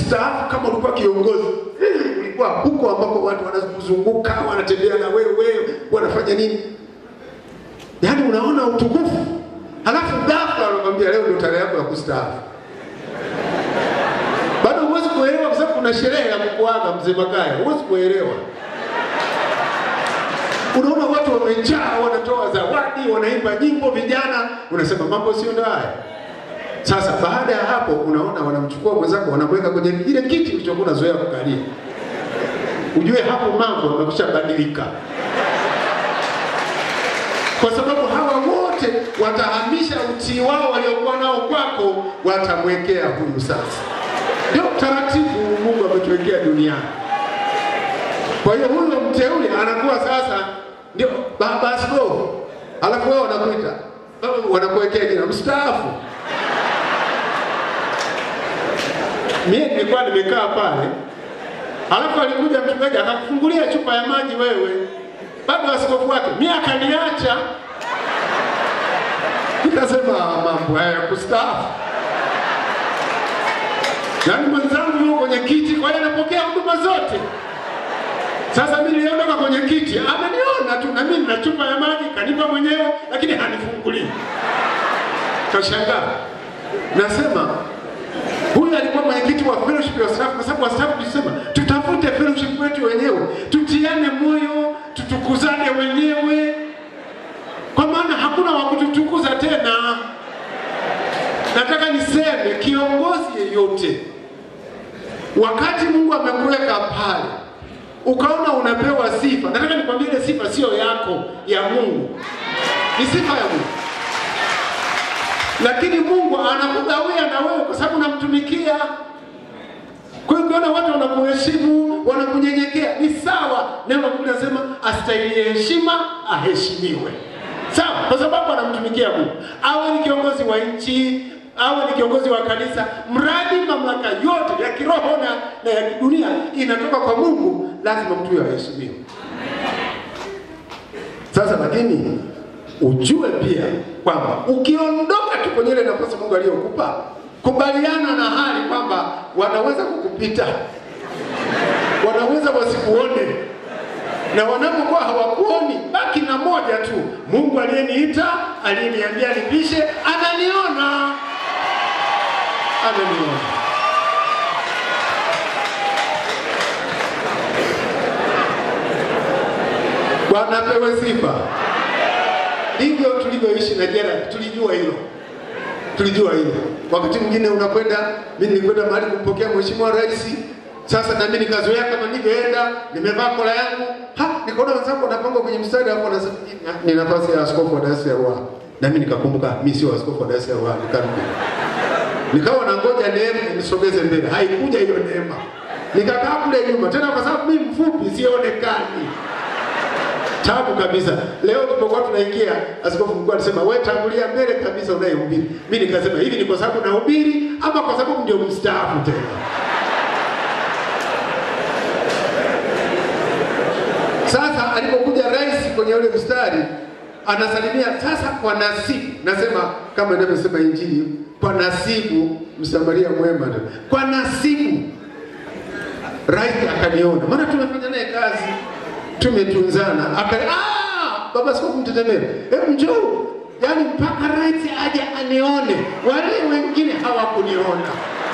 ukistaafu kama ulikuwa kiongozi eh, ulikuwa huko ambako watu wanakuzunguka wanatembea na wewe wanafanya nini yaani unaona utukufu halafu ghafla wanakwambia leo ndio tarehe yako ya kustaafu bado huwezi kuelewa kwa sababu kuna sherehe ya kukuaga mzee Makaya, huwezi kuelewa. Unaona watu wamejaa, wanatoa zawadi, wanaimba nyimbo, vijana, unasema mambo sio ndo haya. Sasa baada ya hapo, unaona wanamchukua mwenzako, wanamweka kwenye ile kiti ulichokuwa unazoea kukalia, ujue hapo mambo yamekwisha badilika, kwa sababu hawa wote watahamisha utii wao waliokuwa nao kwako, watamwekea huyu sasa. Ndio taratibu Mungu ametuwekea duniani. Kwa hiyo huyo mteule anakuwa sasa ndio baba askofu, alafu wao wanakuita wanakuwekea jina mstaafu. Mimi nilikuwa nimekaa pale, alafu alikuja mchungaji akakufungulia chupa ya maji wewe, baba askofu wake, mimi akaniacha, nikasema mambo haya kustaafu yaani mwenzangu yuko kwenye kiti, kwa hiyo anapokea huduma zote. Sasa mimi niliondoka kwenye kiti, ameniona tu, na mimi nina chupa ya maji kanipa mwenyewe, lakini hanifungulii. Kashangaa, nasema huyu alikuwa mwenyekiti wa fellowship ya wastaafu, kwa sababu wastaafu tulisema tutafute fellowship wetu wenyewe, tutiane moyo, tutukuzane wenyewe, kwa maana hakuna wa kututukuza tena. Nataka niseme kiongozi yeyote, wakati Mungu amekuweka pale, ukaona unapewa sifa, nataka nikwambie ile sifa sio yako, ya Mungu, ni sifa ya Mungu, lakini Mungu anakugawia na wewe kwa sababu unamtumikia. Kwa hiyo ukiona watu wanakuheshimu, wanakunyenyekea, ni sawa. Neno la Mungu linasema astahili heshima aheshimiwe, sawa, kwa sababu anamtumikia Mungu. Awe ni kiongozi wa nchi, awe ni kiongozi wa kanisa, mradi mamlaka yote ya kiroho na, na ya kidunia inatoka kwa Mungu, lazima mtu huyo aheshimiwe. Sasa lakini ujue pia kwamba ukiondoka tu kwenye ile nafasi Mungu aliyokupa, kubaliana na hali kwamba wanaweza kukupita, wanaweza wasikuone, na wanapokuwa hawakuoni, baki na moja tu, Mungu aliyeniita, aliyeniambia nipishe, ananiona, ananiona. Bwana apewe sifa. Ndivyo tulivyoishi na jera, tulijua hilo, tulijua hilo. Wakati mwingine unakwenda, mimi nilikwenda mahali kumpokea mheshimiwa rais. Sasa na mimi nikazoea kama nilivyoenda, nimevaa kola yangu, ha, nikaona wenzangu wanapanga kwenye mstari hapo, na ni nafasi ya askofu wa dayosisi ya Ruaha, na mimi nikakumbuka mimi sio askofu wa dayosisi ya Ruaha, nikarudi nikawa nangoja neema nisogeze mbele, haikuja hiyo neema, nikakaa kule nyuma tena, kwa sababu mimi mfupi sionekani tabu kabisa. Leo tulipokuwa tunaingia, askofu mkuu alisema wewe tangulia mbele kabisa unayehubiri. Mimi nikasema hivi ni kwa sababu nahubiri ama kwa sababu ndio mstaafu tena? Sasa alipokuja rais kwenye ule mstari anasalimia sasa kwa nasibu, nasema kama inavyosema Injili, kwa nasibu msamaria mwema, kwa nasibu rais akaniona, maana tumefanya naye kazi tumetunzana aka ah, baba askofu Mtetemere, hebu njoo. Yani mpaka rais aje anione, wale wengine hawakuniona.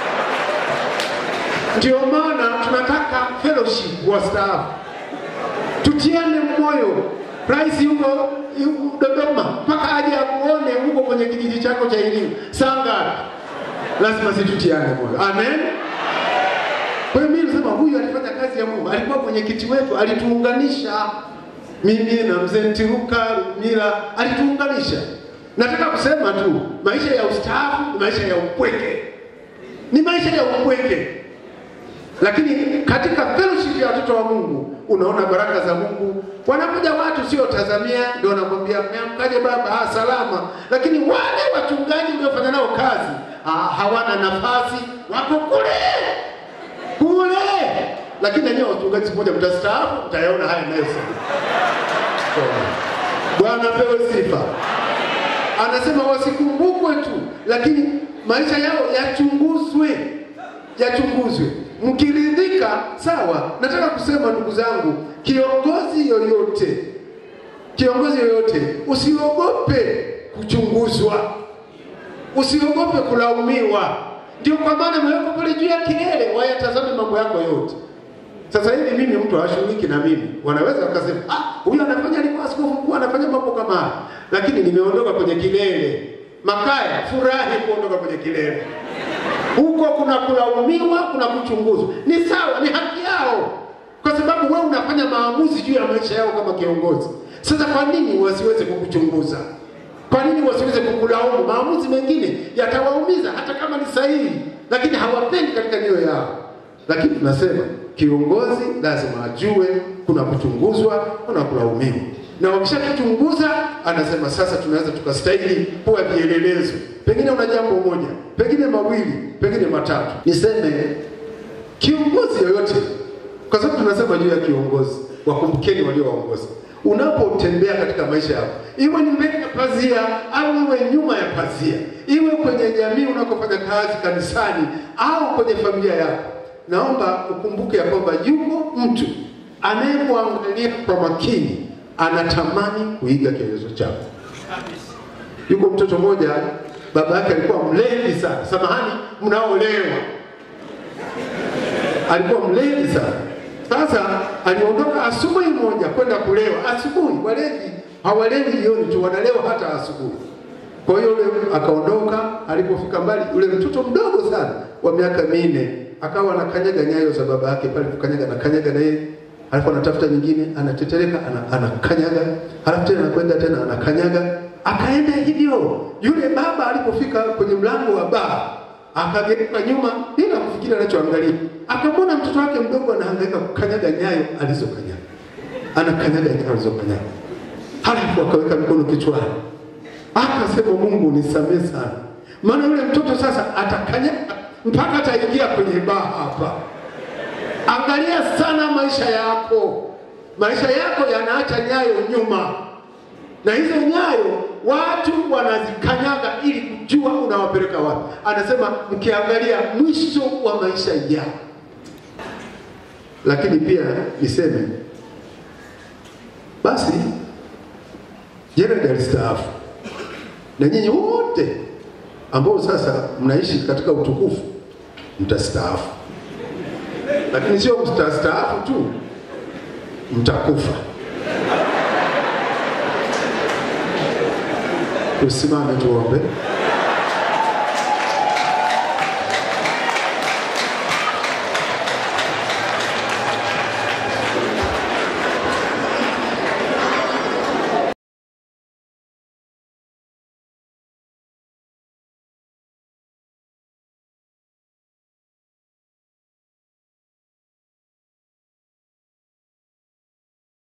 Ndio maana tunataka fellowship wastaafu, tutiane moyo. Rais yuko yuko Dodoma, mpaka aje akuone huko kwenye kijiji chako cha elimu. Saa ngapi? Lazima situtiane moyo. Amen. Kwa hiyo mimi nasema huyu alifanya kazi ya Mungu, alikuwa mwenyekiti wetu, alituunganisha mimi na mzee Ntiruka Mila, alituunganisha. Nataka kusema tu maisha ya ustaafu ni maisha ya upweke, ni maisha ya upweke, lakini katika fellowship ya watoto wa Mungu unaona baraka za Mungu. Wanakuja watu sio tazamia, ndio wanakwambia mmeamkaje baba? Ah, salama. Lakini wale wachungaji mliofanya nao kazi ah, hawana nafasi, wako kule kule lakini nanyewe wachungaji siku moja mtastaafu, mtayaona haya ninayosema. Bwana pewe sifa. Anasema wasikumbukwe tu, lakini maisha yao yachunguzwe, yachunguzwe. Mkiridhika sawa. Nataka kusema ndugu zangu, kiongozi yoyote, kiongozi yoyote, usiogope kuchunguzwa, usiogope kulaumiwa. Ndio kwa maana imewekwa pale juu ya kilele, wayatazame mambo yako yote. Sasa hivi mimi mtu hawashughuliki na mimi, wanaweza wakasema ah, huyu anafanya alikuwa askofu mkuu anafanya mambo kama haya, lakini nimeondoka kwenye kilele. Makaya, furahi kuondoka kwenye kilele. Huko kuna kulaumiwa, kuna kuchunguzwa. Ni sawa, ni haki yao, kwa sababu wewe unafanya maamuzi juu ya maisha yao kama kiongozi. Sasa kwa nini wasiweze kukuchunguza? Kwa nini wasiweze kukulaumu? Maamuzi mengine yatawaumiza hata kama ni sahihi, lakini hawapendi katika nia yao. Lakini tunasema kiongozi lazima ajue kuna kuchunguzwa, kuna kulaumiwa, na wakishakuchunguza anasema sasa tunaweza tukastahili kuwa vielelezo. Pengine una jambo moja, pengine mawili, pengine matatu. Niseme kiongozi yoyote, kwa sababu tunasema juu ya kiongozi, wakumbukeni waliowaongoza unapotembea katika maisha yako, iwe ni mbele ya pazia au iwe nyuma ya pazia, iwe kwenye jamii unakofanya kazi, kanisani au kwenye familia yako, naomba ukumbuke ya kwamba yuko mtu anayekuangalia kwa makini, anatamani kuiga kielezo chako. Yuko mtoto mmoja, baba yake alikuwa mlevi sana, samahani, mnaolewa, alikuwa mlevi sana. Sasa aliondoka asubuhi moja kwenda kulewa. Asubuhi walevi hawalewi jioni tu, wanalewa hata asubuhi. Kwa hiyo yule akaondoka, alipofika mbali, yule mtoto mdogo sana wa miaka minne akawa anakanyaga nyayo za baba yake pale, kukanyaga na kanyaga na yeye, alafu anatafuta nyingine, anatetereka, ana- anakanyaga, alafu tena anakwenda tena anakanyaga, akaenda hivyo. Yule baba alipofika kwenye mlango wa baa akageuka nyuma bila kufikiri anachoangalia, akamwona mtoto wake mdogo anahangaika kukanyaga nyayo alizokanyaga, anakanyaga nyayo alizokanyaga, halafu akaweka mikono kichwani, akasema Mungu nisamehe sana, maana yule mtoto sasa atakanyaga mpaka ataingia kwenye baa hapa. Angalia sana maisha yako, maisha yako yanaacha nyayo nyuma na hizo nyayo watu wanazikanyaga ili kujua unawapeleka wapi. Anasema mkiangalia mwisho wa maisha yao. Lakini pia niseme basi, Jeradi alistaafu na nyinyi wote ambao sasa mnaishi katika utukufu mtastaafu, lakini sio mtastaafu tu, mtakufa. Tusimame tuombe.